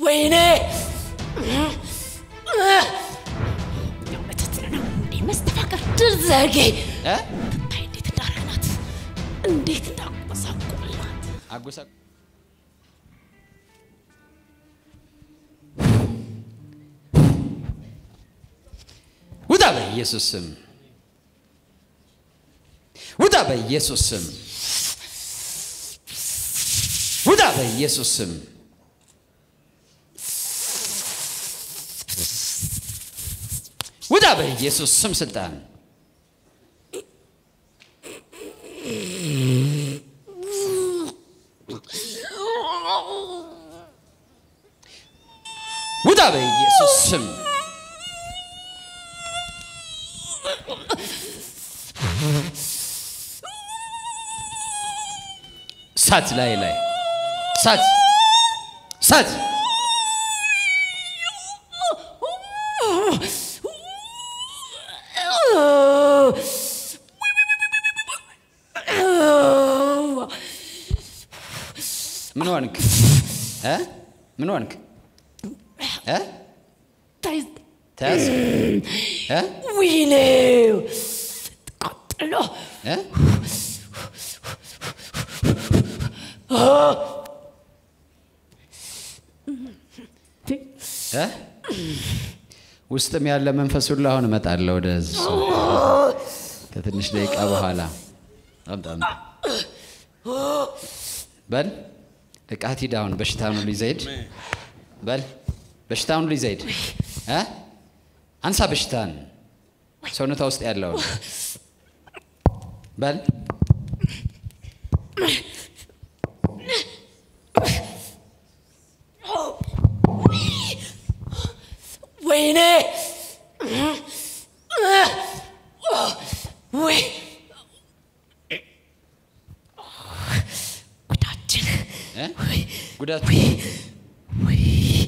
ወይኔ ያው መተት ነው እንዴ መስተፋቀር ድል ዘጌ እ? ትታይ እንዴት እንዳረግናት እንዴት እንዳቆሳቆልናት አጎሳ ውጣ በኢየሱስ ስም ውጣ በኢየሱስ ስም ውጣ በኢየሱስ ስም ውጣ በኢየሱስ ስም ስልጣን ውጣ በኢየሱስ ስም ሳት ላይ ላይ ሳት ሳት ምን ሆንክ እ? ምን ሆንክ እ? ታይ ተያዝ እ? ወይኔ ቃጠሎ እ? እ? ውስጥም ያለ መንፈስ ሁሉ አሁን እመጣለሁ ወደ እሱ ከትንሽ ደቂቃ በኋላ አምጣ አምጣ በል እቃት ሂድ አሁን በሽታውን ሁሉ ይዘህ ሂድ በል በሽታውን ሁሉ ይዘህ ሂድ እ? አንሳ በሽታን ሰውነቷ ውስጥ ያለውን በል ወይኔ ወይ ጉዳችን እ? ጉዳት ወይ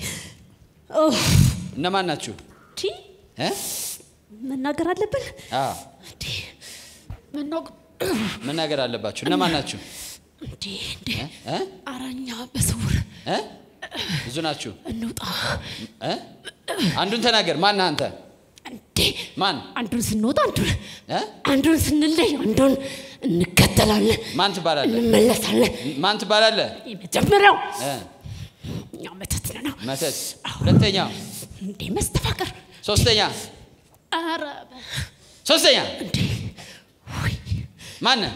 እነማን ናችሁ ቲ እ? መናገር አለብን አዎ እንዴ መናገር መናገር አለባችሁ እነማን ናችሁ እንዴ እንዴ እ? አራኛ በስውር እ? ብዙ ናችሁ እንውጣ እ? አንዱን ተናገር ማን ነህ አንተ እንዴ ማን አንዱን ስንወጣ አንዱን እ? አንዱን ስንለይ አንዱን እንከተላለን ማን ትባላለህ እንመለሳለን ማን ትባላለህ የመጀመሪያው እ? እኛው መተት ነው መተት ሁለተኛው እንዴ መስተፋቀር ሶስተኛ ኧረ ሶስተኛ እንዴ ወይ ማን ነህ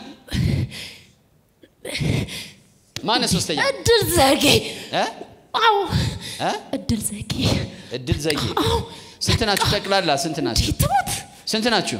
ማን ነህ ሶስተኛ እድል ዘጌ እ? አዎ እ? እድል ዘጌ እድል ዘጌ አዎ ስንት ናችሁ ጠቅላላ ስንት ናችሁ ትሞት ስንት ናችሁ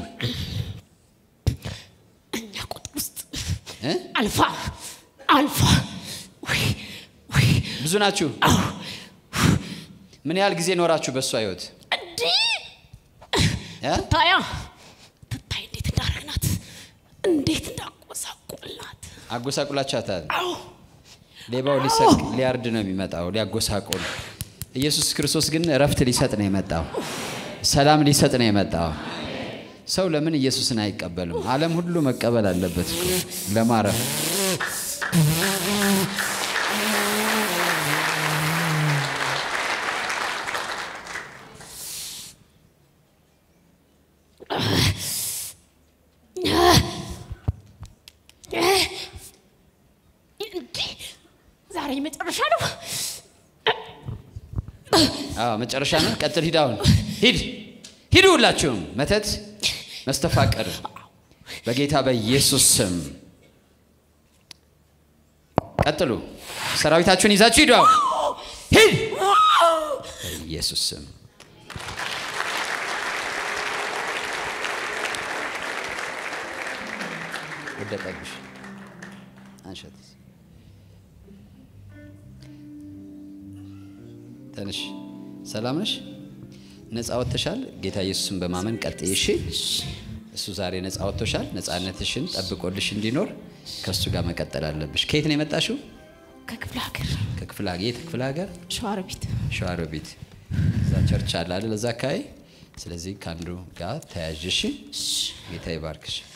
እኛ ቁጥር ውስጥ እ? አልፋ አልፋ ወይ ወይ ብዙ ናችሁ አዎ ምን ያህል ጊዜ ኖራችሁ በእሷ ህይወት እንዴ እ? ታያ ትታይ እንዴት እንዳረግናት እንዴት እንዳቆሳቆልናት አጎሳቁላችኋታል አዎ ሌባው ሊሰርቅ ሊያርድ ነው የሚመጣው ሊያጎሳቁል ኢየሱስ ክርስቶስ ግን እረፍት ሊሰጥ ነው የመጣው ሰላም ሊሰጥ ነው የመጣው ሰው ለምን ኢየሱስን አይቀበልም ዓለም ሁሉ መቀበል አለበት እኮ ለማረፍ እንዴ ዛሬ መጨረሻ ነው አዎ መጨረሻ ነው ቀጥል ሂድ አሁን ሂድ ሂዱ ሁላችሁም መተት መስተፋቀር በጌታ በኢየሱስ ስም ቀጥሉ ሰራዊታችሁን ይዛችሁ ሂዱ አሁን ሂድ በኢየሱስ ስም ወደቀብሽ አንሸት ተነሽ ሰላም ነሽ ነፃ ወጥተሻል ጌታ ኢየሱስን በማመን ቀጥይ እሺ እሱ ዛሬ ነፃ ወጥቶሻል ነፃነትሽን ጠብቆልሽ እንዲኖር ከእሱ ጋር መቀጠል አለብሽ ከየት ነው የመጣሽው ከክፍለ ሀገር ከክፍለ ሀገር የት ክፍለ ሀገር ሸዋሮቢት ሸዋሮቢት እዛ ቸርች አለ አይደል እዛ አካባቢ ስለዚህ ከአንዱ ጋር ተያዥ እሺ ጌታ ይባርክሽ